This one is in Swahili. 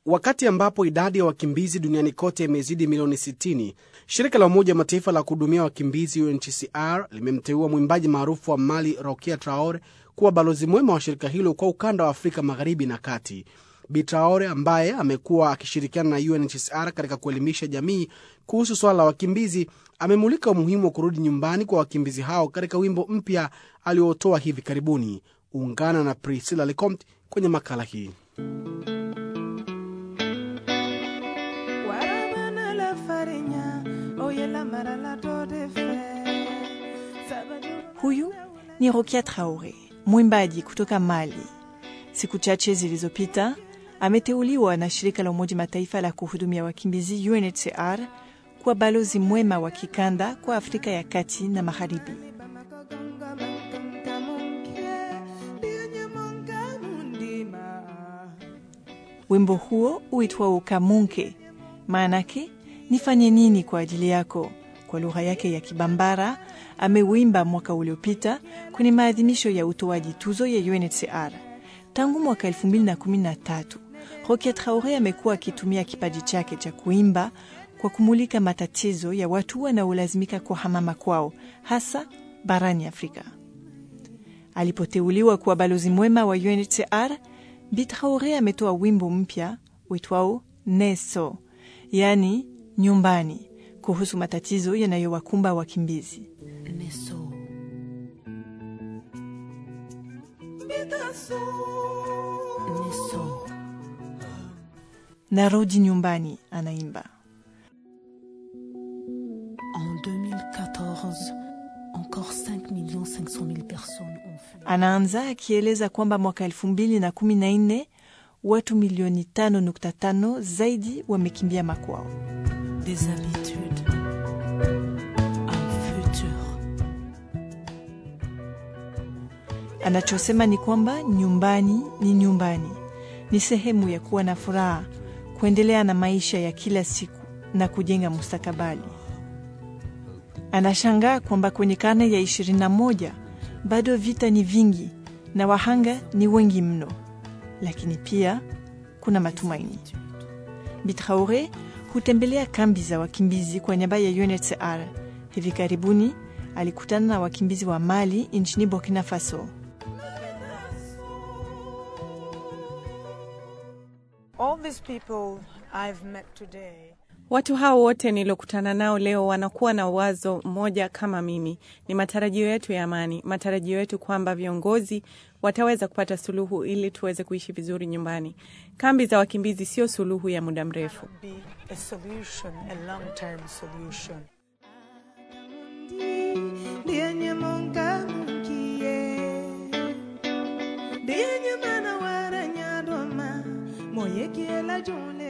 Wakati ambapo idadi ya wakimbizi duniani kote imezidi milioni 60, shirika la Umoja wa Mataifa la kuhudumia wakimbizi UNHCR limemteua mwimbaji maarufu wa Mali Rokia Traore kuwa balozi mwema wa shirika hilo kwa ukanda wa Afrika magharibi na kati. Bi Traore ambaye amekuwa akishirikiana na UNHCR katika kuelimisha jamii kuhusu swala la wakimbizi amemulika umuhimu wa kurudi nyumbani kwa wakimbizi hao katika wimbo mpya aliotoa hivi karibuni. Ungana na Priscilla Lecomte kwenye makala hii. Huyu ni Rokia Traore, mwimbaji kutoka Mali. Siku chache zilizopita ameteuliwa na shirika la Umoja Mataifa la kuhudumia wakimbizi UNHCR kuwa balozi mwema wa kikanda kwa Afrika ya kati na magharibi. Wimbo huo uitwao Kamunke, maanake nifanye nini kwa ajili yako, kwa lugha yake ya Kibambara, amewimba mwaka uliopita kwenye maadhimisho ya utoaji tuzo ya UNHCR. Tangu mwaka 2013 Rokia Traore amekuwa akitumia kipaji chake cha kuimba kwa kumulika matatizo ya watu wanaolazimika kuhamama kwao, hasa barani Afrika. Alipoteuliwa kuwa balozi mwema wa UNHCR, Bi Traore ametoa wimbo mpya uitwao Neso, yaani nyumbani, kuhusu matatizo yanayowakumba wakimbizi. Neso. Neso. Narudi nyumbani, anaimba. En 2014, encore 5 500 000 personnes ont fui. Anaanza akieleza kwamba mwaka elfu mbili na kumi na nne watu milioni tano nukta tano zaidi wamekimbia makwao. Des habitudes. Un futur. Anachosema ni kwamba nyumbani ni nyumbani, ni sehemu ya kuwa na furaha, kuendelea na maisha ya kila siku na kujenga mustakabali. Anashangaa kwamba kwenye karne ya 21 bado vita ni vingi na wahanga ni wengi mno, lakini pia kuna matumaini. Bi Traore hutembelea kambi za wakimbizi kwa niaba ya UNHCR. Hivi karibuni alikutana na wakimbizi wa Mali nchini Burkina Faso. All these people I've met today Watu hao wote niliokutana nao leo wanakuwa na wazo moja kama mimi. Ni matarajio yetu ya amani, matarajio yetu kwamba viongozi wataweza kupata suluhu ili tuweze kuishi vizuri nyumbani. Kambi za wakimbizi sio suluhu ya muda mrefu. be a solution, a long-term solution. Ndiye munga mungie Ndiye mana wara nyadoma Moye kiela jule